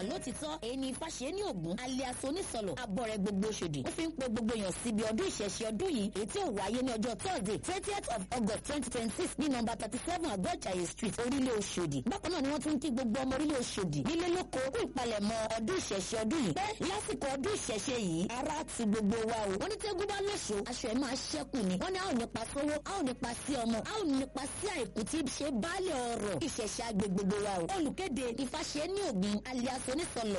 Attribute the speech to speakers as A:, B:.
A: lótìtọ́ èyí ni Ifáṣe ní Ògún alias onísọ̀lọ̀ abọ́rẹ̀ gbogbo Òṣòdì ó fi ń pe gbogbo èèyàn síbi ọdún ìṣẹ̀ṣe ọdún yìí èyí tí ó wáyé ní ọjọ́ Thursday twentieth of August twenty twenty six ní nọ́mbà thirty seven Àgọ́jàyè street orílẹ̀ Òṣòdì bákan náà ni wọ́n tún ń kí gbogbo ọmọ orílẹ̀ Òṣòdì nílé lóko kú ìpalẹ̀mọ́ ọdún ìṣẹ̀ṣe ọdún yìí pé lásìkò ọdún ìṣẹ̀ṣe yìí ara ti gbogbo wa o wọ́n ní tẹ́gùn bá lóṣù aṣọ ẹ̀ máa ṣẹ́kù ni wọ́n ní a ò nípa sówó a ò nípa sí ọmọ a ò nípa sí àìkú tí ṣe baálé ọrọ̀ ìṣẹ̀ṣe agbègbè wa o olùkéde Ifáṣe ní Ògún alias onísọ̀lọ̀